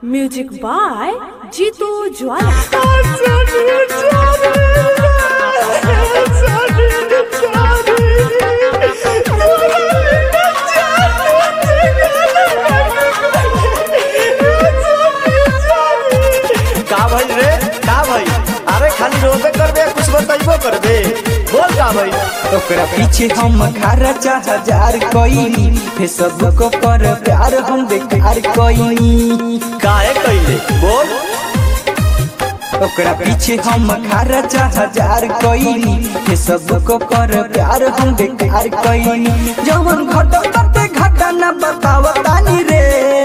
music by Jitu ज्वाला का भइल रे का भइल अरे खाली रोबे करबे कुछ बताइबो करबे बोल का भइल ओकरा पीछे हम खर्चा हजार कईनी फेसबुक पर प्यार हम बेकार कईनी काहे कइले बोल ओकरा पीछे हम खर्चा हजार कईनी फेसबुक पर प्यार हम बेकार कईनी जवन घटो करते घटा न बताव तानी रे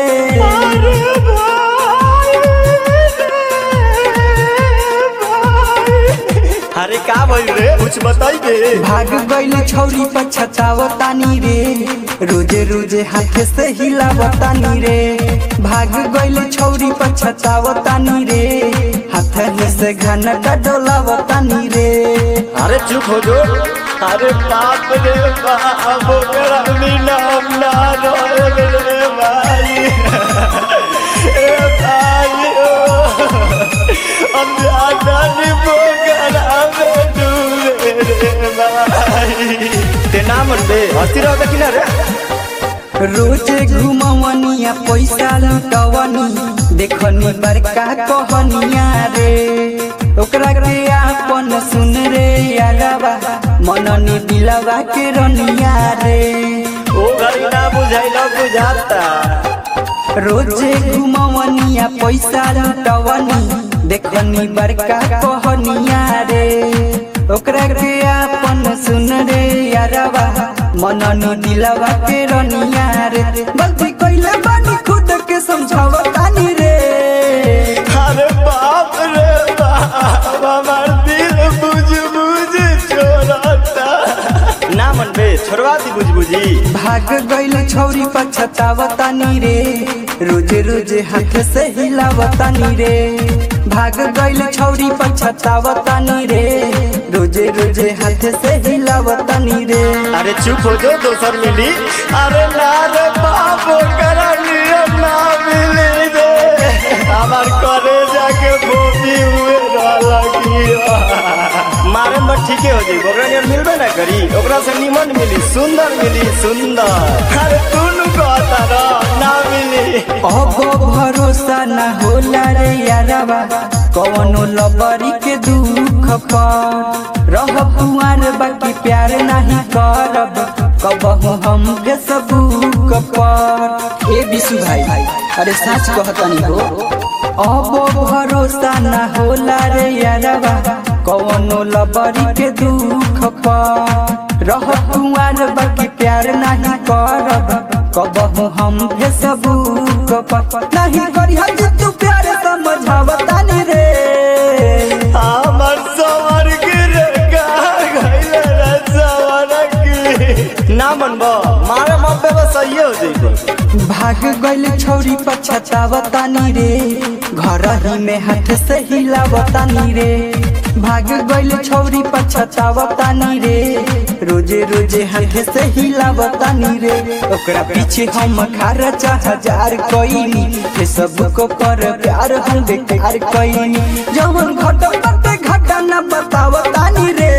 अरे का भइल रे कुछ बताइबे भाग गइल छौरी पछताव तानी रे रोजे रोजे हाथ से हिलाव तानी रे भाग गइल छौरी पछताव तानी रे हाथ से घनटा डोलाव तानी रे अरे चुप हो जो अरे बाप रे बाप ओकरा बिना हम ना रहे रे भाई ए भाई ओ हम जाना नहीं पोकरा में डूबे रे भाई ते ना मन बे हस्ती रहो कि ना रे रोजे घुमवनिया पैसा लुटवनी देखनी बड़का कहनिया रे ओकरा के आपन सुन रे यारवा मननी दिलवा के रनिया रे ओ घड़ी ना बुझाइल बुझाता रोजे घुमवनिया पैसा लुटवनी देखनी बड़का कहनिया रे ओकरा के आपन सुन रे यारवा मननी दिलवा के रनिया रे गलती कइले बानी खुद के समझावतानी रे अरे बाप रे बाप हमार दिल बुझ बुझ छोड़ता ना मन बे छोड़वा दी बुझ बुझी भाग गइल छौरी पछतावतानी रे रोज रोज हाथ से हिलावतानी रे भाग गइल छौरी पछतावतानी रे रोज रोज हाथ से हिलावतानी रे अरे चुप हो जो दोसर मिली अरे ना रे बाप करा लिया ना मिली रे हमार करे जाके बोती हुए रहला की मारे में ठीके हो जाई ओकरा नियर मिलबे ना करी ओकरा से निमन मिली सुंदर मिली सुंदर अरे तू नु कहता रह ना मिली अब भरोसा न होला रे यारवा कवनो लबरी के दुख पर रह कुआर बाकी प्यार नहीं करब कबहू हम के सबूक पर ए बिशु भाई अरे सच कहतनी हो अब भरोसा न होला रे यारवा कवनो लबरी के दुख पर रह कुआर बाकी प्यार नहीं करब कबहू हम के सबूक पर नहीं करिहा जे तू प्यार समझावतानी रे हमर सवर गिरे का गइले रे सवर की ना मनबो मारे मब्बे बस सही हो जइबो भाग गइल छौरी पछतावतानी रे घर ही में हाथ से हिलावतानी रे भाग गइल छौरी पछतावतानी रे रोजे रोजे हाथ से हिलावतानी रे ओकरा पीछे हम खर्चा हजार कईनी के सबको पर प्यार हम बेकार कईनी जवन घटो करते घटा न बतावतानी रे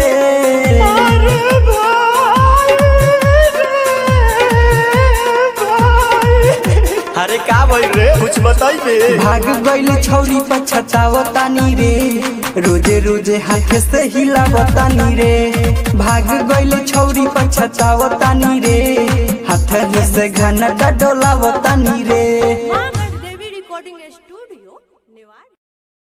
अरे का भइल रे कुछ बताइबे भाग गइल छौरी पछतावतानी रे रोजे रोजे हाथ से हिलावतानी रे भाग गइल छौरी पछतावतानी रे हाथ से घनटा डोलावतानी रे देवी रिकॉर्डिंग स्टूडियो